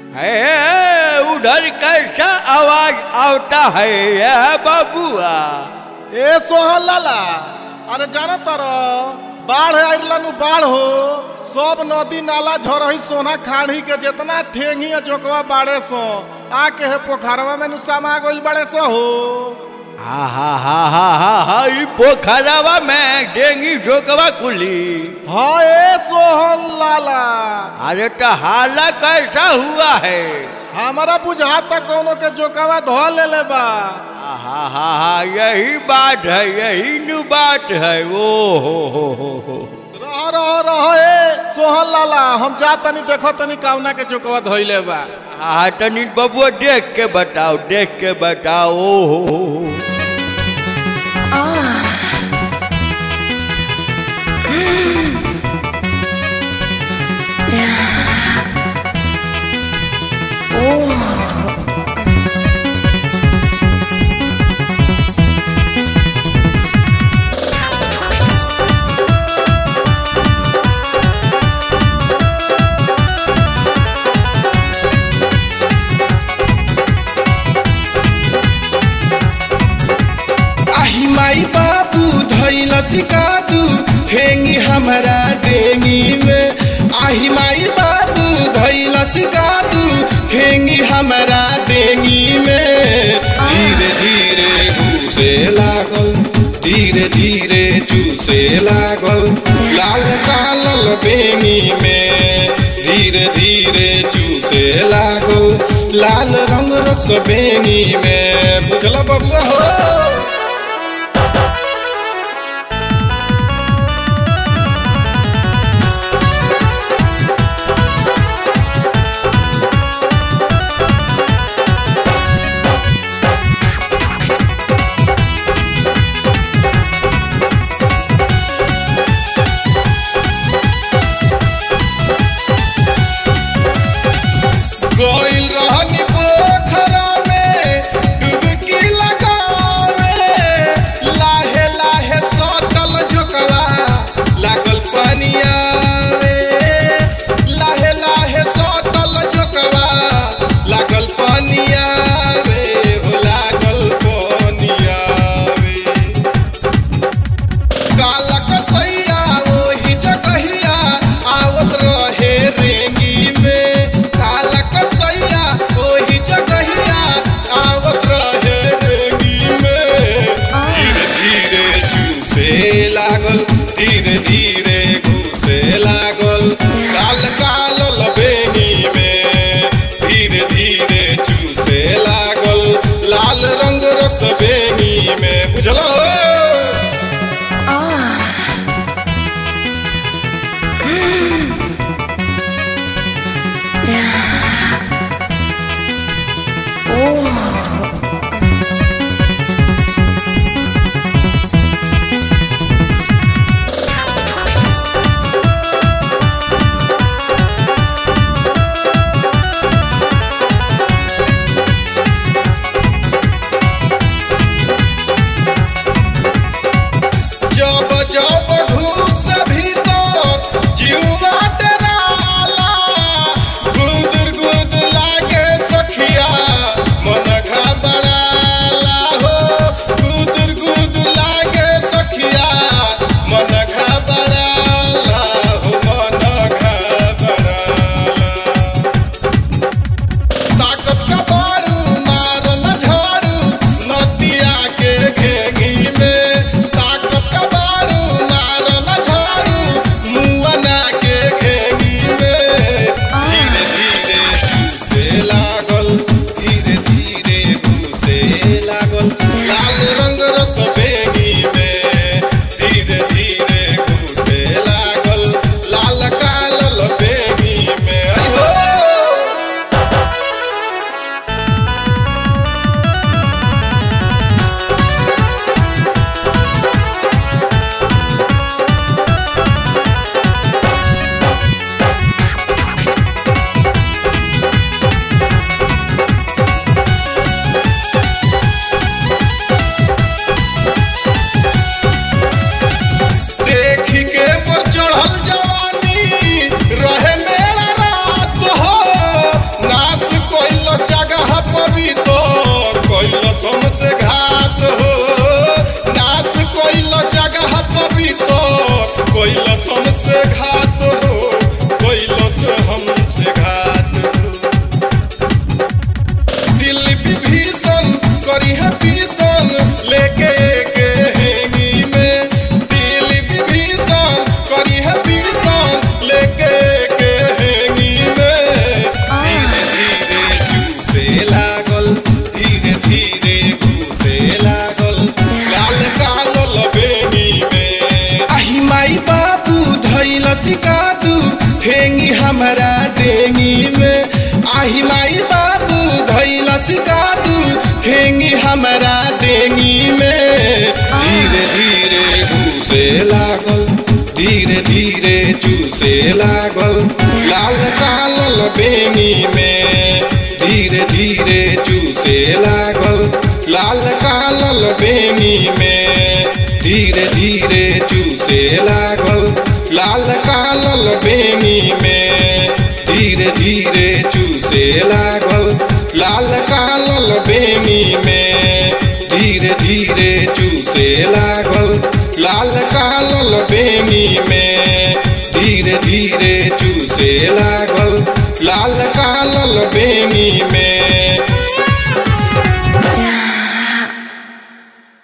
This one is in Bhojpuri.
है उधर कैसा आवाज आता है यह बाबुआ ए सोहन लाला अरे जाना तर बाढ़ आइलन बाढ़ हो सब नदी नाला झरही सोना खाड़ी के जितना ठेंगी आ जोकवा बाड़े सो आके है पोखरवा में नु समा गइल बाड़े सो हो हा हा हा हा हा हा ई पोखरवा में डेंगी झोंकवा कुली हाँ ए सोहन लाला अरे तो हाला कैसा हुआ है हमारा बुझाता कोनो के जोकवा धो ले ले बा हा हा हा हा यही बात है यही नु बात है ओ हो हो हो हो रह रह रह ए सोहन लाला हम जा तनी देखो तनी काउना के जोकवा धोइले बा आ तनी बबुआ देख के बताओ देख के बताओ ओ हो हो हो आही माई बाबू धैल सिकादू ठेंगी हमारा डेंगी में आही माई बाबू धैल सिकादू ठेंगी हमारा डेंगी में धीरे धीरे घूसे लागल धीरे धीरे चूसे लागल लाल कालल बेंगी में धीरे धीरे चूसे लागल लाल रंग रस बेंगी में बुझल बबुआ हो गइल रहनी पोखरा में डुबकी लगावे आही माई बाबू धैलस कादू ठेंगी हमरा डेंगी में धीरे धीरे घूसे लागल धीरे धीरे चूसे लागल लाल कालल बेनी में धीरे धीरे चूसे लागल लाल कालल बेनी में धीरे धीरे चूसे लागल लाल कालल बेनी में धीरे धीरे चूसे लागल लाल कालल बेनी में धीरे धीरे चूसे लागल लाल कालल बेनी में धीरे धीरे चूसे लागल लाल कालल बेनी में